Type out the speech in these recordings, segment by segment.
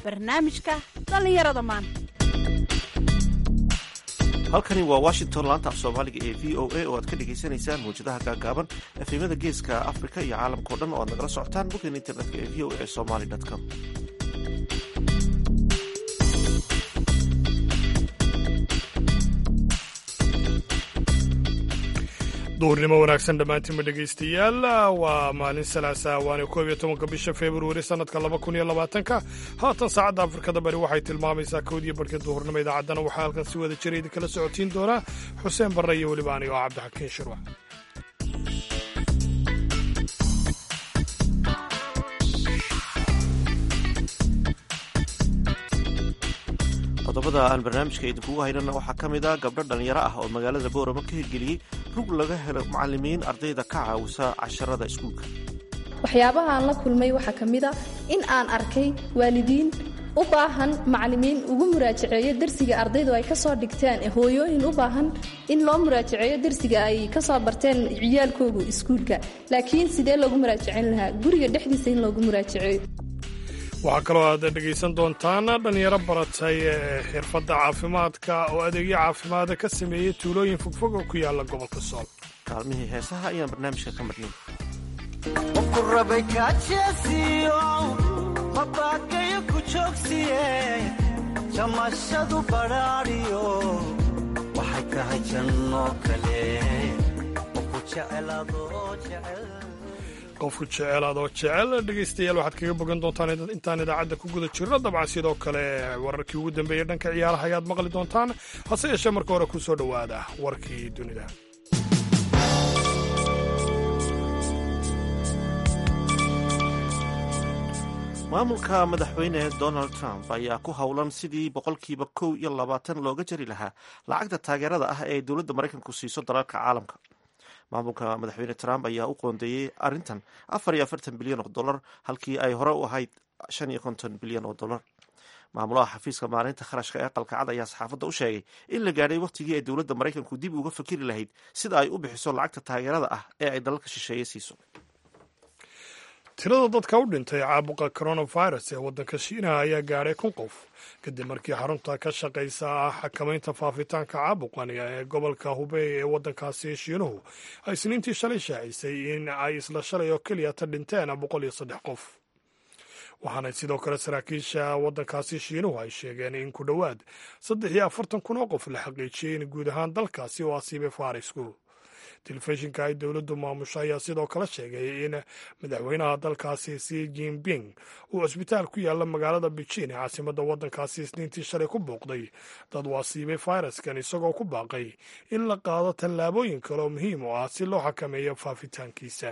barnaamijka dhallinyarada maanta halkani waa washington laanta af soomaaliga ee v o a oo aad ka dhagaysanaysaan mawjadaha gaagaaban efemada geeska afrika iyo caalamka o dhan oo aad nagala socotaan boggan internetka ee v o a somaly com duurnimo wanaagsan dhammaantiinba dhegaystayaal waa maalin salaasa waana koob iyo tobanka bisha februari sannadka laba kun iyo labaatanka haatan saacadda afrikada bari waxay tilmaamaysaa kowdiyo barhkii duhurnimo idaacaddana waxaa halkan si wada jira idinkala socotiin doonaa xuseen barre iyo weliba anigo cabdixakiin shirwac qodobada aan barnaamijka idinkugu haynana waxaa ka mid a gabdho dhallinyaro ah oo magaalada boorama ka hirgeliyey rug laga helo macalimiin ardayda ka caawisa casharada iskuulka waxyaabaha aan la kulmay waxaa ka mid a in aan arkay waalidiin u baahan macalimiin ugu muraajaceeyo dersiga ardaydu ay kasoo dhigteen hooyooyin u baahan in loo muraajaceeyo dersiga ay kasoo barteen ciyaalkoogu iskuulka laakiin sidee loogu muraajaceyn lahaa guriga dhexdiisa in loogu muraajaceeyo waxaa kaloo aad dhegaysan doontaan dhallinyaro baratay xirfadda caafimaadka oo adeegyo caafimaada ka sameeyey tuulooyin fogfog oo ku yaala gobolka sool kaalmihii heesaha ayaan barnaamijka ka marnay mabakayo ku joogsiye jamashadu badhaadhiyo waxay tahay janno kale oo ku jecelaadoo jecel qofku jecelaad oo jecel dhegaystayaal waxaad kaga bogan doontaan intaan idaacadda ku guda jirno dabcan sidoo kale wararkii ugu dambeeyey dhanka ciyaaraha ayaad maqli doontaan hase yeeshee marka hore ku soo dhowaada warkii dunida maamulka madaxweyne donald trump ayaa ku howlan sidii boqolkiiba kow iyo labaatan looga jari lahaa lacagta taageerada ah ee dowladda maraykanku siiso dalalka caalamka maamulka madaxweyne trump ayaa u qoondeeyey arrintan afar iyo afartan bilyan oo dollar halkii ay hore u ahayd shan iyo konton bilyan oo dollar maamulaha xafiiska maalinta kharashka ee qalkacad ayaa saxaafadda u sheegay in la gaadhay wakhtigii ay dowladda maraykanku dib uga fakiri lahayd sida ay u bixiso lacagta taageerada ah ee ay dalalka shisheeye siiso tirada dadka u dhintay caabuqa coronavirus ee waddanka shiinaha ayaa gaadhay kun qof kadib markii xarunta ka shaqaysa xakamaynta faafitaanka caabuqan ee gobolka hubey ee waddankaasi shiinuhu ay isniintii shalay shaacisay in ay isla shalay oo keliya ta dhinteen boqol iyo saddex qof waxaana sidoo kale saraakiisha waddankaasi shiinuhu ay sheegeen in ku dhowaad saddex iyo afartan kun oo qof la xaqiijiyey in guud ahaan dalkaasi oo asiibay faarisku telefishinka ay dowladdu maamusho ayaa sidoo kale sheegay in madaxweynaha dalkaasi si jinping uu cusbitaal ku yaalla magaalada beijing ee caasimadda waddankaasi isniintii shalay ku booqday dad waasiibay fayraskan isagoo ku baaqay in la qaado tallaabooyin kale oo muhiim u ah si loo xakameeyo faafitaankiisa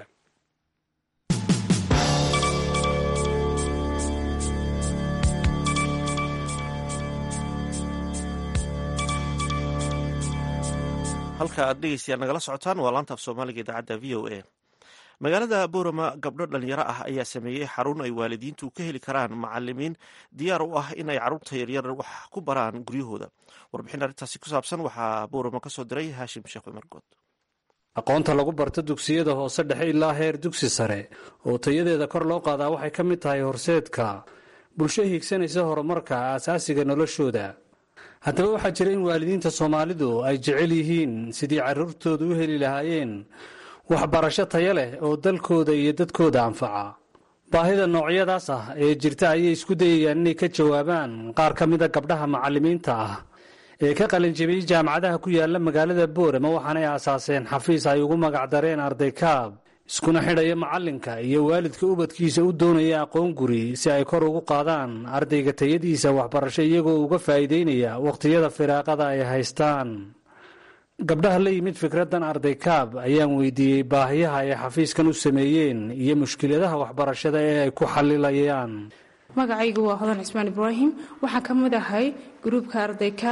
halka aad dhegeystayaal nagala socotaan waa laanta af soomaaliga idaacadda v o a magaalada boorama gabdho dhalinyaro ah ayaa sameeyey xarun ay waalidiintu ka heli karaan macalimiin diyaar u ah in ay carruurta yaryar wax ku baraan guryahooda warbixin arrintaasi ku saabsan waxaa boorama ka soo diray haashim sheekh cumar good aqoonta lagu barto dugsiyada hoose dhexe ilaa heer dugsi sare oo tayadeeda kor loo qaadaa waxay ka mid tahay horseedka bulsho hiigsanaysa horumarka aasaasiga noloshooda haddaba waxaa jira in waalidiinta soomaalidu ay jecel yihiin sidii carruurtooda u heli lahaayeen waxbarasho taya leh oo dalkooda iyo dadkooda anfaca baahida noocyadaas ah ee jirta ayay isku dayayaan inay ka jawaabaan qaar ka mida gabdhaha macallimiinta ah ee ka qalinjabiyey jaamacadaha ku yaala magaalada boorama waxaanay aasaaseen xafiis ay ugu magacdareen arday kaab iskuna xidhaya macallinka iyo waalidka ubadkiisa u doonaya aqoon guri si ay kor ugu qaadaan ardayga tayadiisa waxbarasho iyagoo uga faa'iideynaya wakhtiyada firaaqada ay haystaan gabdhaha la yimid fikraddan arday kaab ayaan weydiiyey baahiyaha ay xafiiskan u sameeyeen iyo mushkiladaha waxbarashada ee ay ku xalilayaan magacaygu waa hodan cismaan ibraahim waxaan ka mid ahay gruubka arday kaab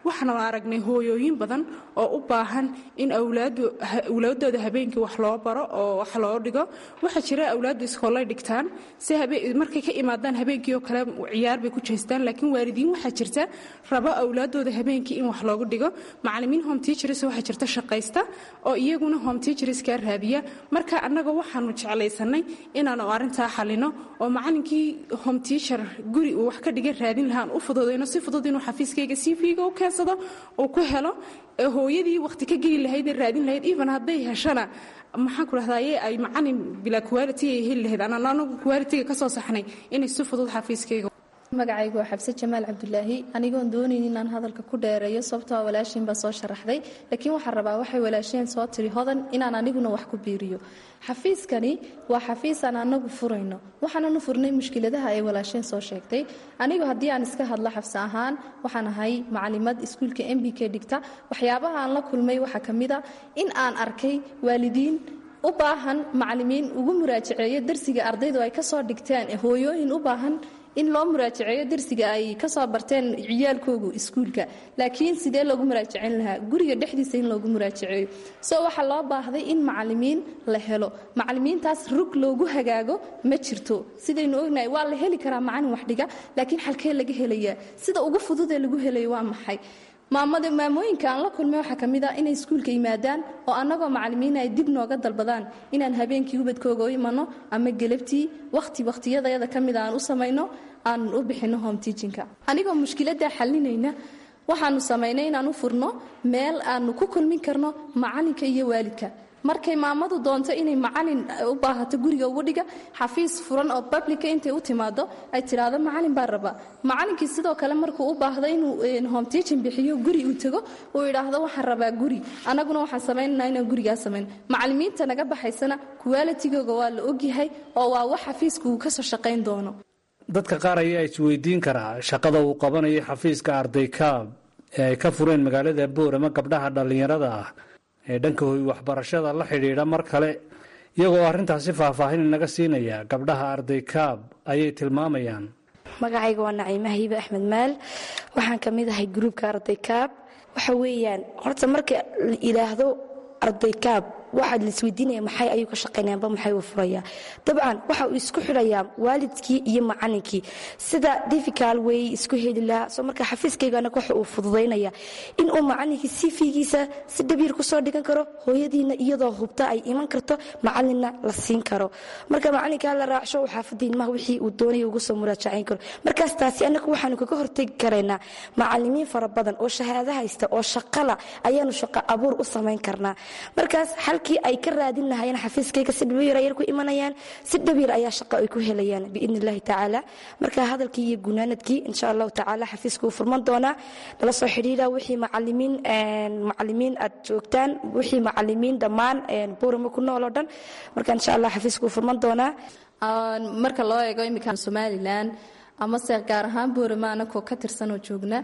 waxaanu aragnay hooyooyin badan oo u baahan in awlaadooda habeenkii wax loo baro oo wax loo dhigo waxaa jira awlaaddu iskoolay dhigtaan si markay ka imaadaan habeenkii oo kale ciyaar bay ku jeestaan laakiin waalidiin waxaa jirta rabo awlaadooda habeenkii in wax loogu dhigo macalimiin home teachers waxaa jirta shaqaysta oo iyaguna home teacherskaa raadiya marka annaga waxaanu jeclaysanay inaanu arrintaa xalino oo macalinkii home teacher guri uu wax ka dhiga raadin lahaan u fududayno si fudud inuu xafiiskayga cv-ga u keensado uu ku helo hooyadii wakhti ka geli lahayd ee raadin lahayd even hadday heshana maxaan ku dhahdaye ay macalin bilaa quality ay heli lahayd anaan anagu quality-ga ka soo saxnay inay si fudud xafiiskayga magacaygu waa xabse jamaal cabdulaahi anigoon doonayn inaan hadalka ku dheereeyo sababtoo walaashiin baa soo sharaxday laakiin waxaan rabaa waxay walaasheen soo tiri hodan inaan aniguna wax ku biiriyo xafiiskani waa xafiis aan anagu furayno waxaananu furnay mushkiladaha ay walaasheen soo sheegtay anigu haddii aan iska hadlo xabse ahaan waxaan ahay macalimad iskuulka m b k dhigta waxyaabaha aan la kulmay waxaa ka mid a in aan arkay waalidiin u baahan macalimiin ugu muraajaceeyo darsiga ardaydu ay kasoo dhigteen hooyooyin u baahan in loo muraajaceeyo darsiga ay kasoo barteen ciyaalkoogu iskuulka laakiin sidee loogu muraajaceyn lahaa guriga dhexdiisa in loogu muraajaceeyo so waxaa loo baahday in macalimiin la helo macalimiintaas rug loogu hagaago ma jirto sidaynu ognahay waa la heli karaa macalin waxdhiga laakiin xalkee laga helayaa sida ugu fududee lagu helayo waa maxay maamada maamooyinka aan la kulmay waxaa ka mid ah inay iskuulka yimaadaan oo annagoo macalimiina ay dib nooga dalbadaan inaan habeenkii ubadkooga u imanno ama gelabtii wakhti wakhtiyadayada ka mid aan u samayno aan u bixinno home teachinka anigoo mushkiladdaa xalinayna waxaanu samaynay inaan u furno meel aanu ku kulmin karno macalinka iyo waalidka markay maamadu doonto inay macalin u baahato guriga ugu dhiga xafiis furan oo bablica intay u timaado ay tidhaahdo macalin baa raba macalinkii sidoo kale markuu u baahdo inuu home teaching bixiyo guri uu tago uu idhaahdo waxaan rabaa guri annaguna waxaan samaynanaa inaan gurigaa samayn macalimiinta naga baxaysana kuwaalitigooga waa la ogyahay oo waa wax xafiiska uu kasoo shaqayn doono dadka qaar ayaa isweydiin karaa shaqada uu qabanayo xafiiska arday kaab ee ay ka fureen magaalada boorama gabdhaha dhallinyarada ah ee dhanka hoy waxbarashada la xidhiidha mar kale iyagoo arrintaasi faahfaahin inaga siinaya gabdhaha arday kaab ayay tilmaamayaan magacayga waa naciime hiibe axmed maal waxaan ka mid ahay gruubka arday kaab waxa weeyaan horta marka la yidhaahdo arday kaab waxaad laisweydiinaya maxay ayuu ka shaqaynayaanba maxay uu furayaa dabcan waxa uu isku xidhayaa waalidkii iyo macalinkii sida diffical way isku heli lahaa soo marka xafiiskaygana waxa uu fududaynaya in uu macalinkii sifigiisa si dhabiir kusoo dhigan karo hooyadiina iyadoo hubta ay iman karto macalinna la siin karo marka macalinkaa la raacsho uu xaafadda ilmaha wixii uu doonaya ugu soo muraajacayn karo markaas taasi annagu waxaanu kaga hortegi karaynaa macalimiin fara badan oo shahaado haysta oo shaqala ayaanu shaqo abuur u samayn karnaa markaas halkii ay ka raadin lahayeen xafiiskayga si dhabiir ayay ku imanayaan si dhabiir ayaa shaqo ay ku helayaan biidni illahi tacaala marka hadalkii iyo gunaanadkii insha allahu tacaala xafiiska uu furman doonaa nala soo xidhiira wixii macalimiin macalimiin aad joogtaan wixii macalimiin dhammaan buurama ku nool oo dhan marka insha allah xafiiska uu furman doonaa marka loo eego iminka somalilan amase gaar ahaan boorama anakoo ka tirsanoo joogna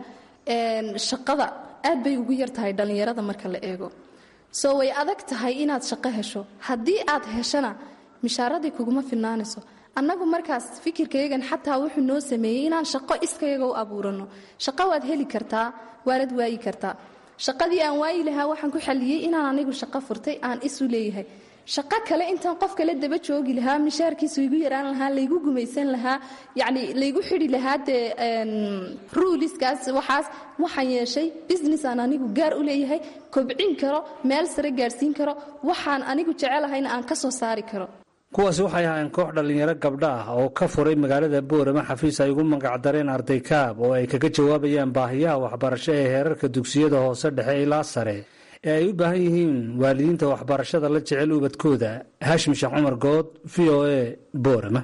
shaqada aad bay ugu yar tahay dhallinyarada marka la eego soo way adag tahay inaad shaqo hesho haddii aad heshana mishaaradii kuguma filnaanayso annagu markaas fikirkayagan xataa wuxuu noo sameeyey inaan shaqo iskayaga u abuurano shaqo waad heli kartaa waanad waayi kartaa shaqadii aan waayi lahaa waxaan ku xaliyey inaan anigu shaqo furtay aan isu leeyahay shaqo kale intaan qof kale daba joogi lahaa mishaarkiisu igu yaraan lahaa laygu gumaysan lahaa yacni laygu xidhi lahaa dee ruuliskaas waxaas waxaan yeeshay business aan anigu gaar u leeyahay kobcin karo meel sare gaadhsiin karo waxaan anigu jecelahayna aan ka soo saari karo kuwaasi waxay ahaayeen koox dhallinyaro gabdha ah oo ka furay magaalada boorama xafiis ay ugu magacdareen arday kaab oo ay kaga jawaabayaan baahiyaha waxbarasho ee heerarka dugsiyada hoose dhexe ilaa sare ee ay u baahan yihiin waalidiinta waxbarashada la jecel ubadkooda haashim sheekh cumar good v o a boorama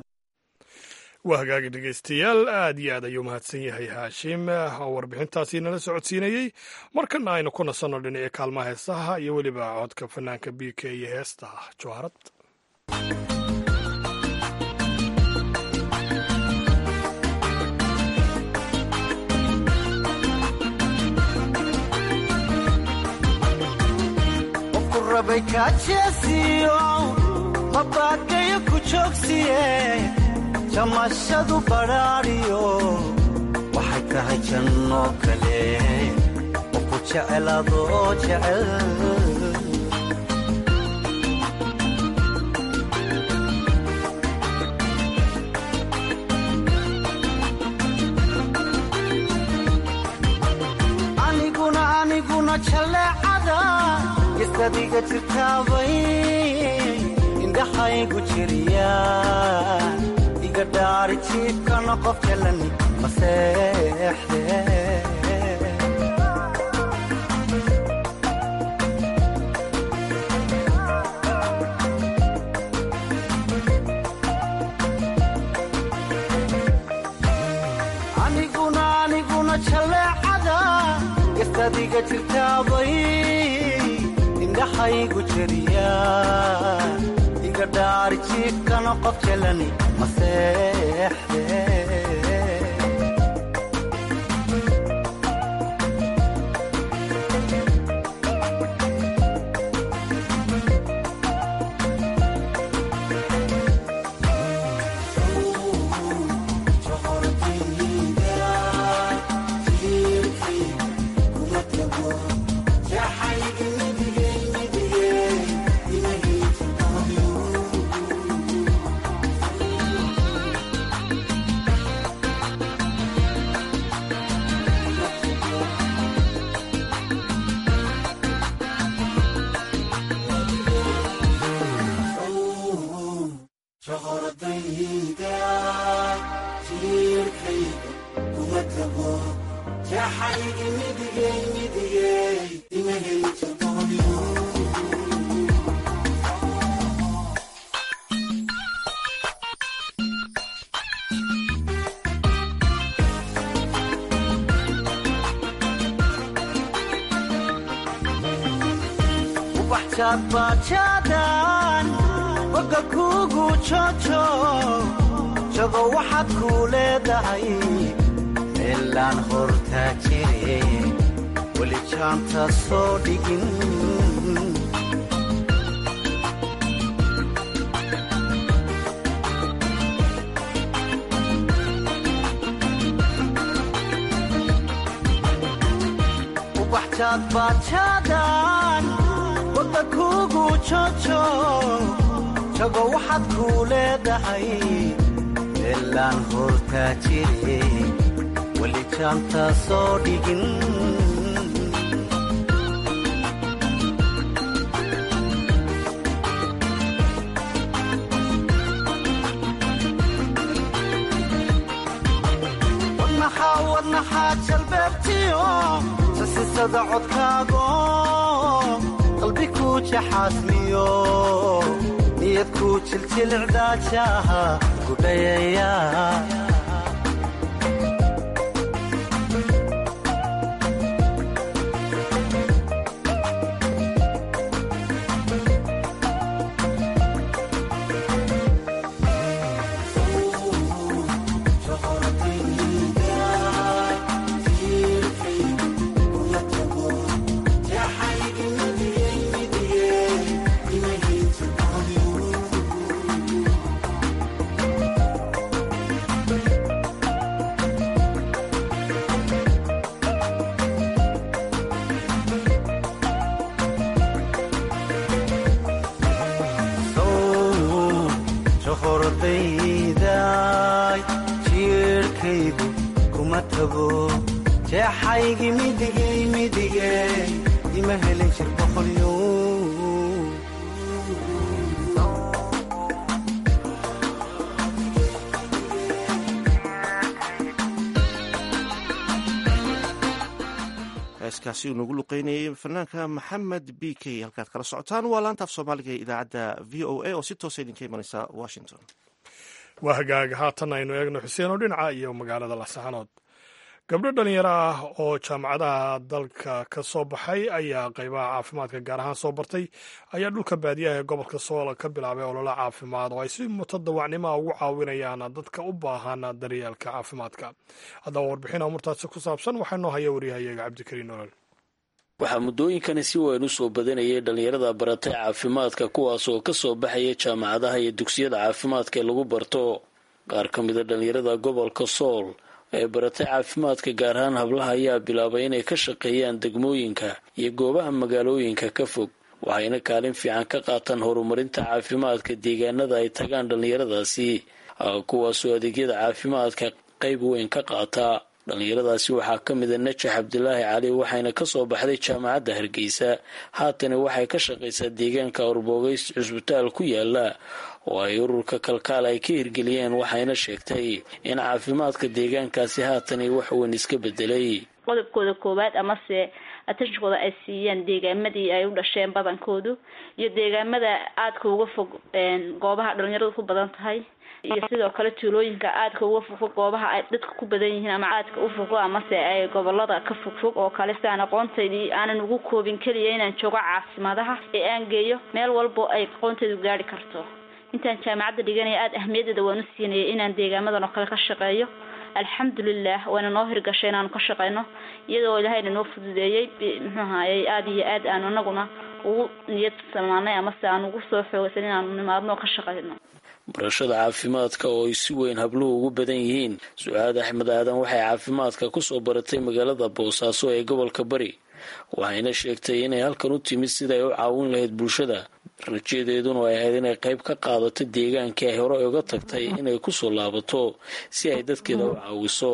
waa hagaagi dhegaystayaal aad iyo aad ayuu mahadsan yahay haashim oo warbixintaasi nala socodsiinayey markana aynu ku nasanno dhinaca kaalmaha heesaha iyo weliba codka fanaanka b k iyo heesta jawaarad rabay kaajeesiyo mabaadgayo ku joogsiye jamashadu badhaadhiyo waxay tahay jannoo kale jecel adoo jecel aniguna aniguna jaleecada isadiga jirtaabay indhaxaygu jiriya iga dhaari jiibkana qof jalani maseexde aniguna aniguna jaleecada istadiga jirtaabay indhaxaygu jeriya iga dhaari jiibkana qof jalani maseexde bajaadbajaadan boga kuugu jojo jago waxaad kuu leedahay meelaan hortaa jire weli jaanta soo dhigin ubaxjaadbajaadan boga kuugu jojo jago waxaad kuu leedahay meelaan hortaa jire weli jaanta soo dhigin wadnaxaa wadnaxaa jalbeebtiyo sasisada codkaago qalbi kuu jaxaasmiyo niyad kuu jiljilcdaajaha gudhayaya johordayday jiirhkaygu kuma tago jeexaygi midigay midigay ima helin jir boqolyo heeskaasi uu nagu luqeynayay fanaanka maxamed b k halkaad kala socotaan waa laantaaf soomaaliga ee idaacadda v o a oo si toosa idinka imanaysa washington waa hagaaga haatan aynu eegno xuseen oo dhinaca iyo magaalada lasaxanood gabdho dhalinyaro ah oo jaamacadaha dalka ka soo baxay ayaa qaybaha caafimaadka gaar ahaan soo bartay ayaa dhulka baadiyaha ee gobolka sool ka bilaabay ololo caafimaad oo ay si mutadawacnimoa ugu caawinayaan dadka u baahan daryeelka caafimaadka haddaba warbixin amurtaasi ku saabsan waxaa noo haya waryahayaga cabdikariin nolol waxaa muddooyinkani si weyn u soo badanayay dhallinyarada baratay caafimaadka kuwaas oo ka soo baxaya jaamacadaha iyo dugsiyada caafimaadka ee lagu barto qaar ka mida dhallinyarada gobolka sool ee baratay caafimaadka gaar ahaan hablaha ayaa bilaabay inay ka shaqeeyaan degmooyinka iyo goobaha magaalooyinka ka fog waxayna kaalin fiican ka qaataan horumarinta caafimaadka deegaanada ay tagaan dhallinyaradaasi kuwaasoo adeegyada caafimaadka qayb weyn ka qaataa dhallinyaradaasi waxaa ka mida najax cabdilaahi cali waxayna kasoo baxday jaamacadda hargeysa haatana waxay ka shaqaysaa deegaanka orbogeys cusbitaal ku yaala oo ay ururka kalkaal ay ka hirgeliyeen waxayna sheegtay in caafimaadka deegaankaasi haatani wax weyn iska bedelay qodobkooda koowaad amase atashkooda ay siiyeen deegaamadii ay u dhasheen badankoodu iyo deegaamada aadka uga fog goobaha dhalinyaradu ku badan tahay iyo sidoo kale tuulooyinka aadka uga fogfog goobaha ay dadka ku badan yihiin ama aadka u fogo amase ay gobolada ka fogfog oo kale si aan aqoontaydii aanan ugu koobin keliya inaan joogo caasimadaha ee aan geeyo meel walbo ay aqoontaydu gaari karto intaan jaamacadda dhiganaya aada ahmiyadeeda waan u siinayay inaan deegaamadan oo kale ka shaqeeyo alxamdulilah waana noo hirgashay inaanu ka shaqeyno iyadoo ilaahayna noo fududeeyey muxuu ahayey aada iyo aad aanu anaguna ugu niyad samaanay amase aan ugu soo xoogaysan inaanu nimaadno oo ka shaqeyno barashada caafimaadka oo ay si weyn habluhu ugu badan yihiin su-aad axmed aadan waxay caafimaadka kusoo baratay magaalada boosaaso ee gobolka bari waxayna sheegtay inay halkan u timid siday u caawin lahayd bulshada rajadeeduna ay ahayd inay qayb ka qaadato deegaankii ay hore uga tagtay inay kusoo laabato si ay dadkeeda u caawiso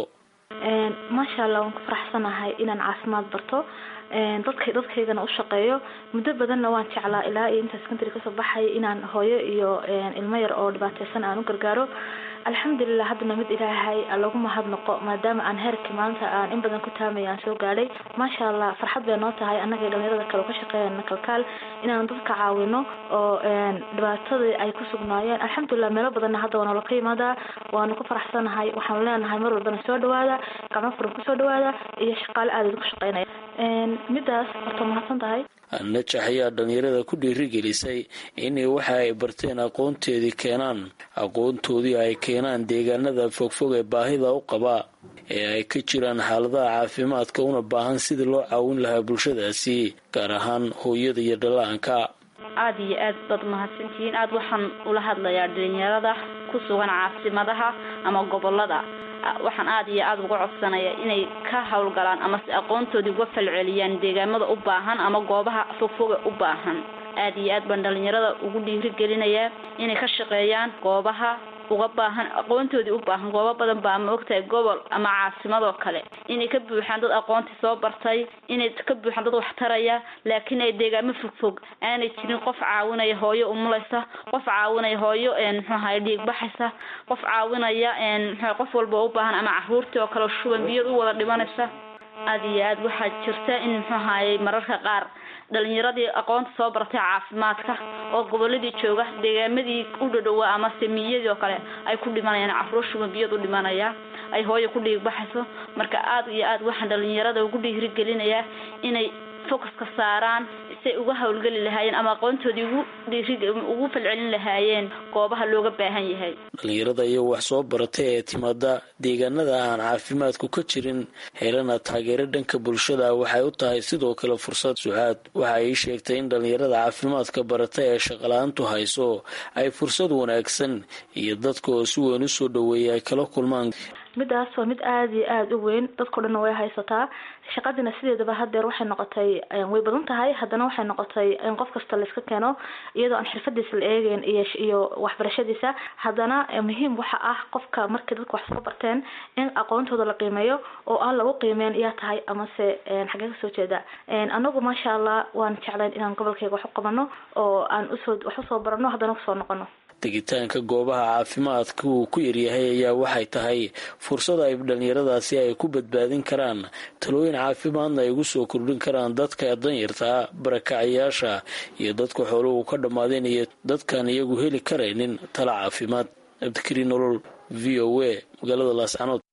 maasha allah waan ku faraxsanahay inaan caafimaad barto dadka dadkaygana u shaqeeyo muddo badanna waan jeclaa ilaa iyo intaa secondary kasoo baxay inaan hooyo iyo ilmo yar oo dhibaateysan aan u gargaaro alxamdulilah haddana mid ilaahay lagu mahadnaqo maadaama aan heerkii maanta aan in badan ku taamay aan soo gaadhay maasha allah farxad bay noo tahay annaga dhalinyarada kale ka shaqeeyana kalkaal inaan dadka caawino oo dhibaatadii ay ku sugnaayeen alxamdulilah meelo badanna hadda waa noola ka yimaadaa waanu ku faraxsanahay waxaanu leenahay mar walbana soo dhawaada gacmo furan kusoo dhawaada iyo shaqaale aada ku shaqeynaya midaas horta mahadsan tahay najax ayaa dhalinyarada ku dhiirigelisay inay waxa ay barteen aqoonteedii keenaan aqoontoodii ay keenaan deegaanada fogfog ee baahida u qabaa ee ay ka jiraan xaaladaha caafimaadka una baahan sidii loo caawin lahaa bulshadaasi gaar ahaan hooyada iyo dhalaanka aada iyo aad baad mahadsantihiin aada waxaan ula hadlayaa dhalinyarada ku sugan caasimadaha ama gobolada waxaan aada iyo aada uga codsanaya inay ka howlgalaan amase aqoontoodii uga falceliyaan deegaamada u baahan ama goobaha fogfoga u baahan aada iyo aad baan dhalinyarada ugu dhiirigelinayaa inay ka shaqeeyaan goobaha uga baahan aqoontoodii u baahan goobo badan baa ma ogtahay gobol ama caasimadoo kale inay ka buuxaan dad aqoontii soo bartay inay ka buuxaan dad waxtaraya laakiin ay deegaamo fogfog aanay jirin qof caawinaya hooyo umulaysa qof caawinaya hooyo muxuu ahaye dhiig baxaysa qof caawinaya mxu qof walba u baahan ama caruurtii oo kale shuban biyad u wada dhimanaysa aada iyo aad waxaa jirta in muxuu ahaye mararka qaar dhalinyaradii aqoonta soo baratay caafimaadka oo goboladii jooga deegaamadii u dhadhowaa ama samiyadii oo kale ay ku dhimanayaan caruur shuban biyad u dhimanaya ay hooyo ku dhiig baxayso marka aada iyo aad waxaan dhalinyarada ugu dhiirigelinayaa inay focuska saaraan say uga howlgeli lahaayeen ama aqoontoodii ugu dhiiri ugu falcelin lahaayeen goobaha looga baahan yahay dhalinyarada iyo wax soo baratay ee timaada deegaanada aan caafimaadku ka jirin helana taageero dhanka bulshada waxay u tahay sidoo kale fursad sucaad waxa ay sheegtay in dhalinyarada caafimaadka barata ee shaqala-aantu hayso ay fursad wanaagsan iyo dadka oo si weyn usoo dhaweeya ay kala kulmaan midaas waa mid aada iyo aada u weyn dadkao dhanna way haysataa shaqadina sideedaba hadeer waxay noqotay way badan tahay haddana waxay noqotay in qof kasta layska keeno iyadoo aan xirfadiisa la eegeyn iyo iyo waxbarashadiisa haddana muhiim waxa ah qofka markay dadka wax soo barteen in aqoontooda la qiimeeyo oo aan lagu qiimeyn iyaa tahay amase xagee kasoo jeeda anagu maasha allah waan jeclayn inaan gobolkeyga wax u qabano oo aan usoo wax usoo barano haddana kusoo noqono tegitaanka goobaha caafimaadka uu ku yaryahay ayaa waxay tahay fursad ay dhalinyaradaasi ay ku badbaadin karaan talooyin caafimaadna ay ugu soo kordhin karaan dadka danyartaa barakacayaasha iyo dadka xooluhu ka dhammaadeen iyo dadkaan iyagu heli karaynin tala caafimaad cabdikariin nolol v o a magaalada laascanood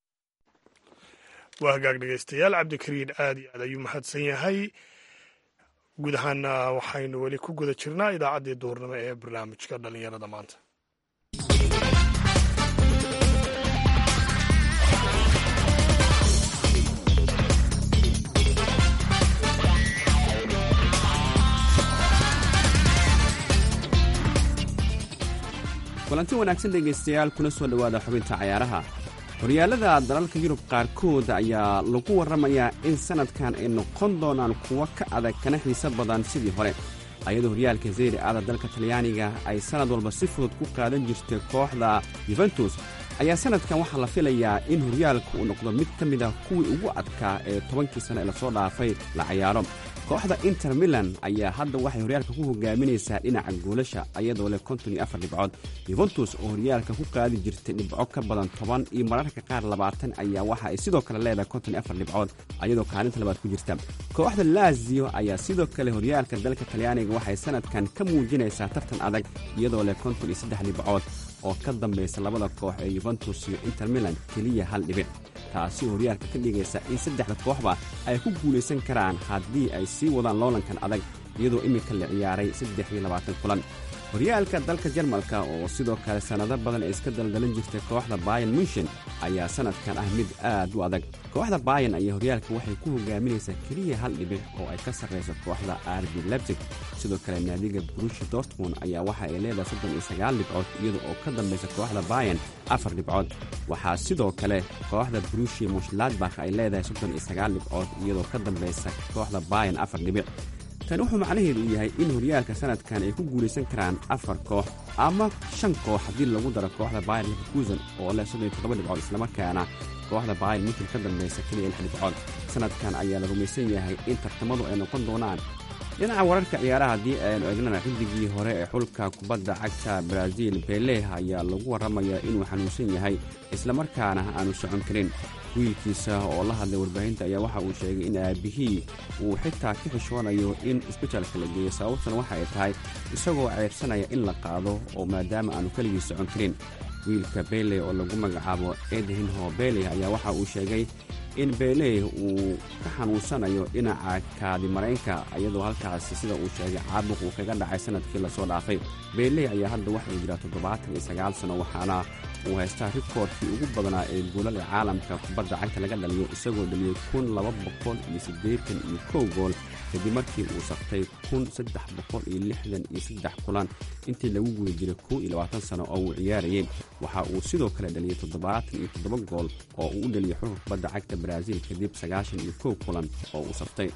waa hagaag dhegeystayaal cabdikariin aada iyo aad ayuu mahadsan yahay guud ahaana waxaynu weli ku guda jirnaa idaacaddii duurnimo ee barnaamijka dhallinyarada maanta kulanti wanaagsan dhegaystayaal kuna soo dhowaada xubinta cayaaraha horyaalada dalalka yurub qaarkood ayaa lagu warramayaa in sannadkan ay noqon doonaan kuwo ka adag kana xiise badan sidii hore ayadoo horyaalka zeyri aada dalka talyaaniga ay sannad walba si fudud ku qaadan jirtay kooxda yuventus ayaa sannadkan waxaa la filayaa in horyaalka uu noqdo mid ka mid ah kuwii ugu adkaa ee tobankii sano ee lasoo dhaafay la cayaaro kooxda inter milan ayaa hadda waxay horyaalka ku hogaaminaysaa dhinaca goolasha ayadoo leh konton iyo afar dhibcood yuventus oo horyaalka ku qaadi jirtay dhibco ka badan toban iyo mararka qaar labaatan ayaa waxa ay sidoo kale leedahay konton iyo afar dhibcood ayadoo kaalinta labaad ku jirta kooxda lazio ayaa sidoo kale horyaalka dalka talyaaniga waxay sannadkan ka muujinaysaa tartan adag iyadoo leh konton iyo saddex dhibcood oo ka dambaysa labada koox ee yuventus iyo inter milan keliya hal dhibic taasi oo horyaalka ka dhigaysa in saddexda kooxba ay ku guulaysan karaan haddii ay sii wadaan loolankan adag iyadoo iminka la ciyaaray saddex iyo labaatan kulan horyaalka dalka jarmalka oo sidoo kale sannado badan ay iska daldalan jirtay kooxda bayan munshin ayaa sannadkan ah mid aad u adag kooxda bayan ayaa horyaalka waxay ku hogaaminaysaa keliya hal dhibic oo ay ka sarrayso kooxda arbi lebsig sidoo kale naadiga brushi dortmund ayaa waxa ay leedahay soddon iyo sagaal dhibcood iyada oo ka dambaysa kooxda bayan afar dhibcood waxaa sidoo kale kooxda brushi mushladbakh ay leedahay soddon iyo sagaal dhibcood iyadoo ka dambaysa kooxda bayan afar dhibic tani wuxuu macnaheedu yahay in horyaalka sannadkan ay ku guulaysan karaan afar koox ama shan koox haddii lagu daro kooxda bayer leverkusen oo leh soddon iyo toddoba dhibcood islamarkaana kooxda bayer minkin ka dambaysa keliya lix dhibcood sannadkan ayaa la rumaysan yahay in tartamadu ay noqon doonaan dhinaca wararka ciyaaraha haddii aynu eegnana xilligii hore ee xulka kubadda cagta brazil beleh ayaa lagu warramayaa inuu xanuunsan yahay islamarkaana aanu socon karin wiilkiisa oo la hadlay warbaahinta ayaa waxa uu sheegay in aabihii uu xitaa ka xishoonayo in isbitaalka la geeyo sababtuna waxa ay tahay isagoo ceebsanaya in la qaado oo maadaama aanu keligii socon karin wiilka beeley oo lagu magacaabo edhinho beeley ayaa waxa uu sheegay in beeley uu ka xanuunsanayo dhinaca kaadimaraynka iyadoo halkaasi sida uu sheegay caabuq uu kaga dhacay sannadkii lasoo dhaafay beeley ayaa hadda waxauu jiraa toddobaatan iyo sagaal sano waxaana uu haystaa rikoorkii ugu badnaa ee goolada caalamka kubadda cagta laga dhaliyo isagoo dhaliyey kun laba boqol iyo siddeetan iyo kow gool kadib markii uu saftay kun saddex boqol iyo lixdan iyo saddex kulan intii lagu guda jiray kow iyo labaatan sano oo uu ciyaarayey waxa uu sidoo kale dhaliyey toddobaatan iyo toddoba gool oo uu u dhaliyey xulka kubadda cagta brazil kadib sagaashan iyo kow kulan oo uu saftay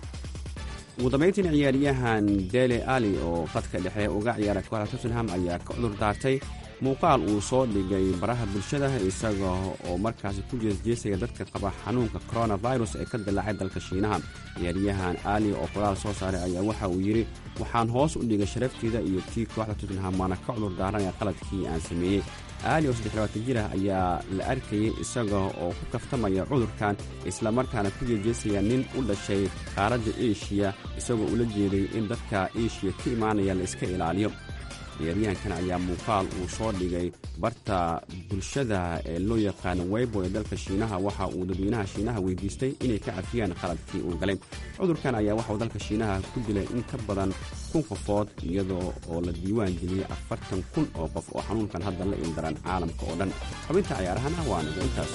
ugu dambayntiin ciyaaryahan dele ali oo qadka dhexe uga ciyaara kooxda tottenham ayaa ka cudur daartay muuqaal uu soo dhigay baraha bulshada isaga oo markaasi ku jeesjeesaya dadka qaba xanuunka coronavirus ee ka dilaacay dalka shiinaha ciyaaryahan ali oo qoraal soo saaray ayaa waxa uu yidhi waxaan hoos u dhigay sharafteeda iyo tii kooxda tottenham waana ka cudur daaranaya qaladkii aan sameeyey aali oo saddex labaatan jir ah ayaa la arkayay isaga oo ku kaftamaya cudurkan islamarkaana ku jeejeesaya nin u dhashay qaaradda eshiya isagoo ula jeeday in dadka eshiya ka imaanaya la iska ilaaliyo ciyaaryahankan ayaa muuqaal uu soo dhigay barta bulshada ee loo yaqaano weybo ee dalka shiinaha waxa uu dadweynaha shiinaha weydiistay inay ka cafiyaan qaladkii uu galay cudurkan ayaa waxauu dalka shiinaha ku dilay in ka badan kun qofood iyadoo oo la diiwaan geliyey afartan kun oo qof oo xanuunkan hadda la ildaran caalamka oo dhan xubinta ciyaarahana waa nigo intaas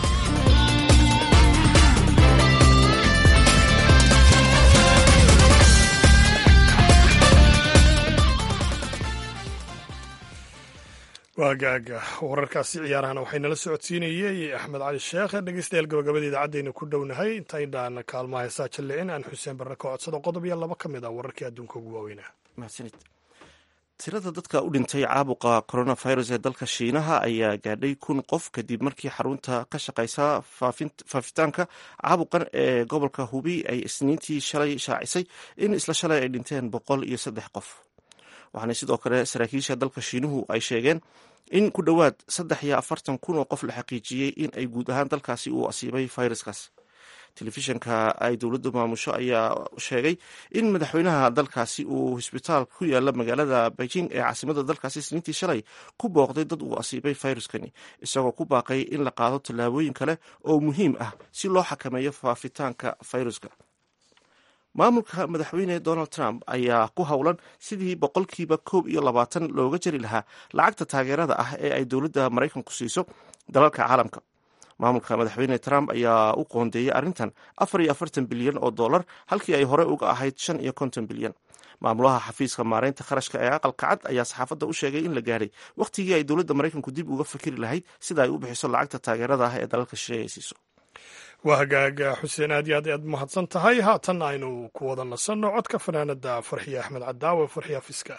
waagaaga wararkaasi ciyaarahana waxay nala socodsiinayey axmed cali sheekh dhegeystayaal gabagabada idaacaddeena ku dhownahay intaydaan kaalmaha heesaa jallicin aan xuseen barre ka codsado qodob iyo laba ka mid ah wararkii adduunka ugu waaweynaa mahadsanid tirada dadka u dhintay caabuqa coronavirus ee dalka shiinaha ayaa gaadhay kun qof kadib markii xarunta ka shaqeysa faafitaanka caabuqan ee gobolka hubi ay isniintii shalay shaacisay in isla shalay ay dhinteen boqol iyo saddex qof waxaana sidoo kale saraakiisha dalka shiinuhu ay sheegeen in ku dhowaad saddex iyo afartan kun oo qof la xaqiijiyey in ay guud ahaan dalkaasi uu asiibay fayraskaas telefishanka ay dowladdu maamusho ayaa sheegay in madaxweynaha dalkaasi uu hosbitaal ku yaala magaalada beijing ee caasimada dalkaasi isniintii shalay ku booqday dad uu asiibay fayruskani isagoo ku baaqay in la qaado tallaabooyin kale oo muhiim ah si loo xakameeyo faafitaanka fayruska maamulka madaxweyne donald trump ayaa ku howlan sidii boqolkiiba koob iyo labaatan looga jari lahaa lacagta taageerada ah ee ay dowladda maraykanku siiso dalalka caalamka maamulka madaxweyne trump ayaa u qoondeeyey arrintan afar iyo afartan bilyan oo dollar halkii ay hore uga ahayd shan iyo konton bilyan maamulaha xafiiska maareynta kharashka ee aqalka cad ayaa saxaafadda u sheegay in la gaadhay wakhtigii ay dowladda maraykanku dib uga fikiri lahayd sida ay u bixiso lacagta taageerada ah ee dalalka shisheeye ay siiso waa hagaaga xuseen aad iyo aad aad mahadsan tahay haatan aynu ku wada nasanno codka fanaanada farxiye axmed cadaawe farxiya fiska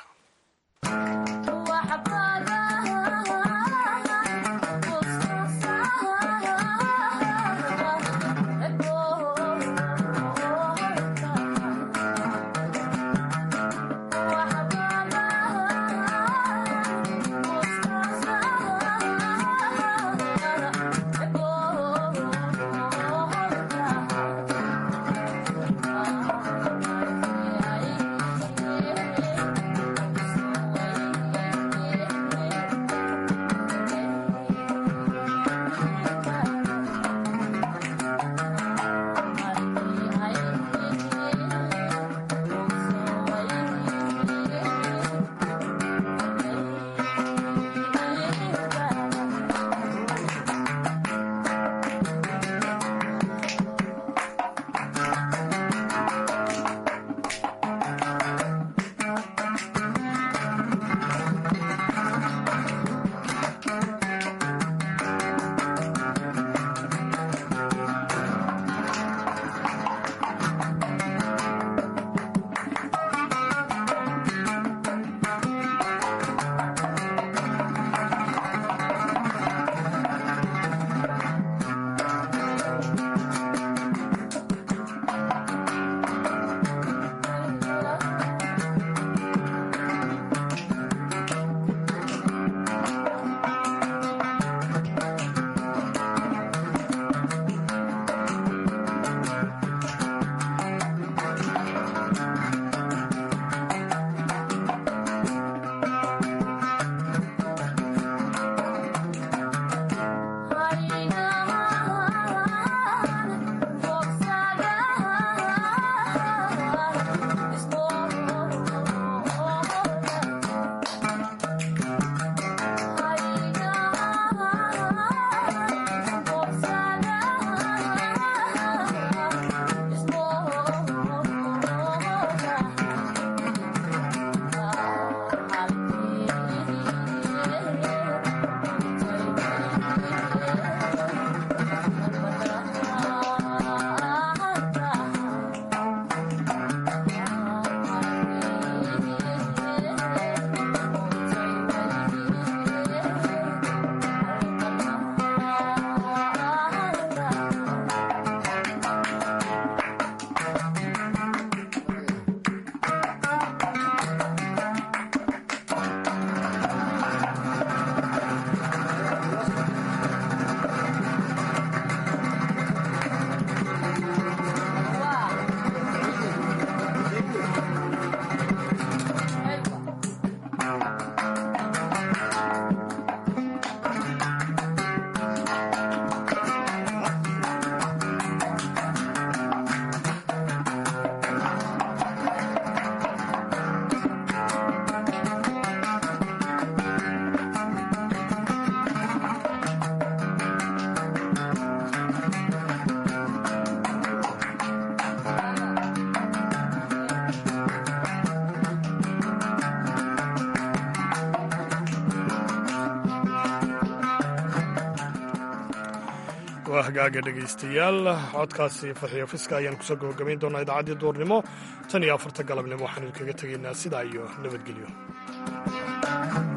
waa hagaaga dhegaystayaal codkaasi farxiyo fiska ayaan kusoo gabagabayn doonaa idaacaddii duurnimo tan iyo afarta galabnimo waxaanu kaga tegaynaa sidaa iyo nabadgelyo